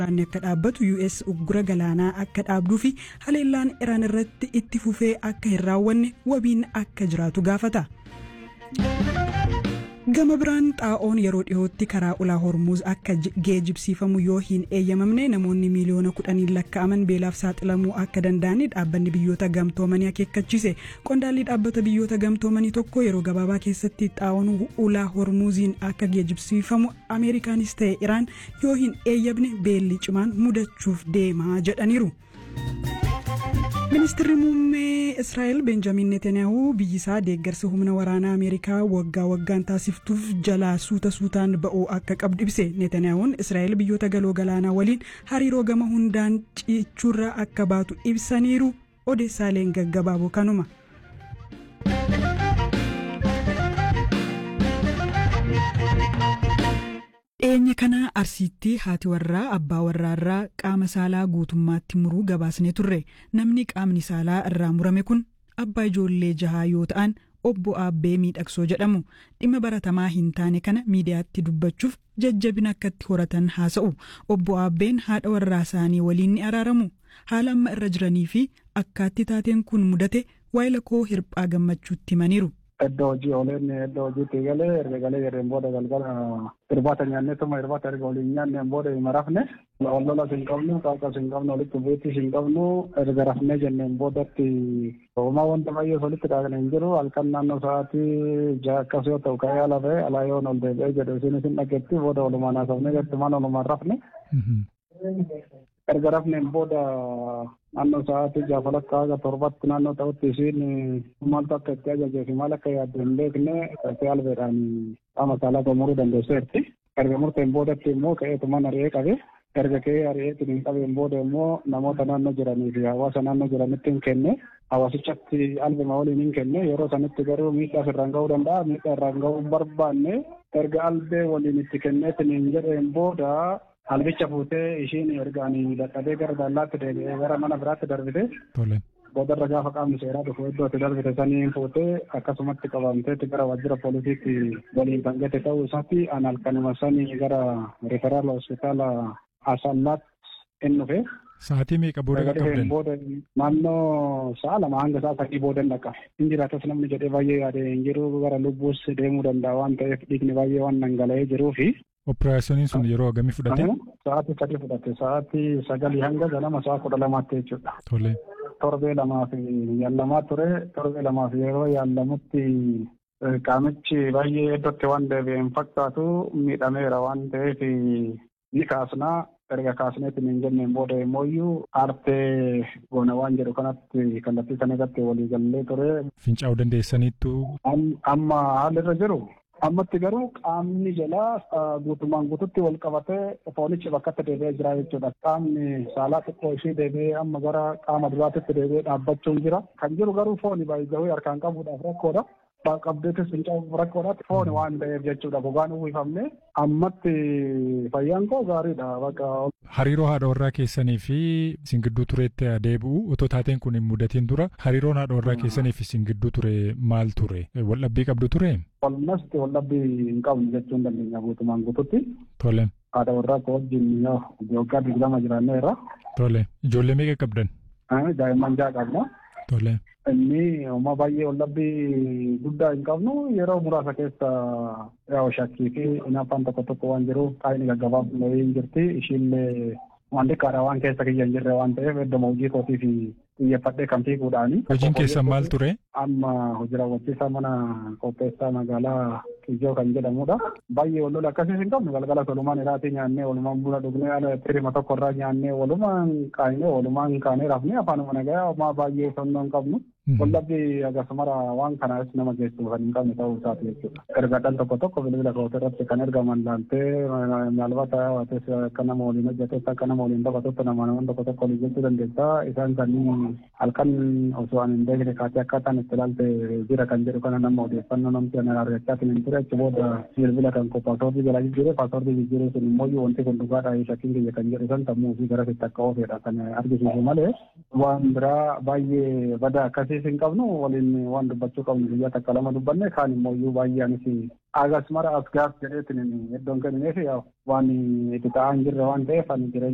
Waraanni akka dhaabbatu US uggura galaanaa akka dhaabduu fi haleellaan Iraan irratti itti fufee akka hin raawwanne wabiin akka jiraatu gaafata. Gama biraan xaa'oon yeroo dhiyootti karaa ulaa hormuuz akka geejibsiifamu yoo hin eeyyamamne namoonni miiliyoona kudhaniin lakkaa'aman beelaaf saaxilamuu akka danda'ani dhaabbanni biyyoota gamtoomanii akeekkachiise qondaalli dhaabbata biyyoota gamtoomanii tokko yeroo gabaabaa keessatti xaa'oon ulaa hormuuziin akka geejibsiifamu ameerikaanis ta'e iraan yoo hin eeyyamne beelli cimaan mudachuuf deemaa jedhaniiru. ministirri muummee israa'el benjamin netanyaahuu biyyi isaa deeggarsa humna waraanaa ameerikaa waggaa waggaan taasiftuuf jalaa suuta suutaan ba'uu akka qabdu ibse netanyaahuun israa'el biyyoota galoo galaanaa waliin hariiroo gama hundaan cichuurra akka baatu ibsaniiru odeessaaleen gaggabaaboo kanuma. dhiyeenya kana arsiitti haati warraa abbaa warraarraa qaama saalaa guutummaatti muruu gabaasnee turre namni qaamni saalaa irraa murame kun abbaa ijoollee jahaa yoo ta'an obbo Aabbee miidhagsoo jedhamu dhimma baratamaa hin taane kana miidiyaatti dubbachuuf jajjabina akkatti horatan haasa'u obbo Aabbeen haadha warraa isaanii waliin ni araaramu haala amma irra jiranii fi akkaatti taateen kun mudate waayila koo hirphaa gammachuutti himaniiru. Iddoo hojii ooleen iddoo hojiitti galee erga galee jedheen booda galgala irbaata nyaannee tuma irbaata erga waliin nyaanneen booda hin rafne wal lolas hin qabnu qaaqas hin qabnu walitti bu'iittis hin qabnu erga rafnee jenneen boodatti uumaa wanta baay'ee walitti dhaaqne hin jiru halkan naannoo sa'aatii ja'a akkas yoo ta'u ka'ee ala ba'e alaa yoon ol deebi'ee jedhu isinis hin dhageetti booda walumaan haasofnee jettumaan walumaan rafne. erga rafneen booda naannoo sa'aatii jaafalakka haga torbatti naannoo ta'utti isiin maaltu akka itti ajajee fi maal akka yaaddu hin beekne ka'ee albeedhaan qaama saalaa gomuruu dandeesseetti. Erga murteen boodatti immoo ka'eetumaan ari'ee qabe. Erga ka'ee ari'eetiin hin qabeen booda immoo namoota naannoo jiranii fi hawaasa naannoo jiranitti hin kenne. Hawaasichatti albema waliin hin kenne yeroo sanitti garuu miidhaa irraan ga'uu danda'a miidhaa irraan ga'uu barbaanne erga albee waliin itti kenneetiin hin jedheen booda albicha fuutee ishiin ergaanii dadhabee gara dallaatti deebi'ee gara mana biraatti darbite. Boodarra gaafa qaamni seeraa dhufu iddoo itti darbite saniin fuutee akkasumatti qabamteetti gara waajjira poolisiitti waliin kan gate ta'uu isaatti an halkanuma sanii gara referaal hospitaala asallaatti hin dhufe. Sa'aatii meeqa booda qaqqabdan? Booda naannoo sa'a lama hanga sa'a sadii booda dhaqa. Hin jiraatas namni jedhee baay'ee yaade hin jiru gara lubbuus deemuu danda'a waan ta'eef dhiigni baay'ee waan dhangala'ee jiruu fi Operaasyooniin sun yeroo hagamii fudhate? Sa'aatii sadii fudhate. Sa'aatii sagalii hanga ganama sa'a kudha lamaatti jechuudha. Tole. Torbee lamaa fi yaalamaa ture. Torbee lamaa fi yeroo yaalamutti qaamichi baay'ee iddootti waan deebi'een fakkaatu miidhameera waan ta'eef ni kaasnaa. erga kaasneetiin hin jenneen booda immoo aartee goona waan jedhu kanatti kallattii kana irratti walii gallee ture. Fincaa'uu dandeessaniittu. Amma haalli irra jiru ammatti garuu qaamni jalaa guutumaan guututti wal qabatee foonichi bakkatti deebi'ee jira jechuudha. Qaamni saalaa xiqqoo ishee deebi'ee amma gara qaama duraatitti deebi'ee dhaabbachuun jira. Kan jiru garuu fooni baay'ee harkaan qabuudhaaf rakkoodha. qabdeetis fincaa'uuf rakkoodhaatti fooni waan ta'eef jechuudha gogaan uwwifamne ammatti fayyaan koo gaariidha bakka. Hariiroo haadha warraa keessanii fi isin gidduu tureetti deebi'u otoo taateen kun hin mudatiin dura hariiroon haadha warraa keessanii fi isin gidduu ture maal ture waldhabbii qabdu ture? Walumatti waldhabbii hin qabnu jechuun dandeenya guutumaan guututti. Tole. Haadha warraa koo wajjin waggaa digdama jiraanneerra. Tole. Ijoollee meeqa qabdan? Daa'imman ja'a qabna. Tole. Inni uumaa baay'ee waldhabbii guddaa hin qabnu yeroo muraasa keessa yaa'u shakkii fi hinaaffaan tokko tokko waan jiruuf qaayini gaggabaabnee hin jirti ishiillee waan xiqqaadha waan keessa kiyya hin jirre waan ta'eef iddoo hojii kootii fi xiyyeeffadhee kan fiiguudhaani. Hojiin keessan maal ture? Amma hojii raawwachiisaa mana qopheessaa magaalaa Kijoo kan jedhamudha. Baay'ee wal lola akkasiis hin qabnu galgala walumaan iraatii nyaannee walumaan buna dhugnee ala firima tokko irraa nyaannee walumaan qaayinee walumaan kaanee rafnee afaanuma nagaa homaa baay'ee sonnoo hin qabnu. Wallabbii akkasumara waan kanaas nama geessu kan hin qabne ta'uu isaati jechuudha. Ergaadhaan tokko tokko bilbila kootii irratti kan ergaman laaltee maalbata waates akka nama waliin hojjetes akka nama waliin taphatutti nama namoonni tokko tokko waliin jechuu dandeessa. Isaan kanneen halkan osoo ani hin beekne kaatee akkaataan itti ilaalte jira kan jedhu kana nama odeeffannoo namti ana argachaa hin ture achi booda bilbila kan koo paasoortii jala jijjiiree paasoortii jijjiiree sun immoo wanti kun dhugaadha shakkiin kiyya kan jedhu san sammuu fi gara sitti akka oofedha kan argisiisu malee waan biraa baay'ee badaa akkasii hin qabnu waliin waan dubbachuu qabnu guyyaa takka lama dubbanne kaan immoo iyyuu baay'ee anis agas mara as gaaf jedheetiin iddoon kennineef waan itti ta'aa hin jirre waan ta'eef ani jireenya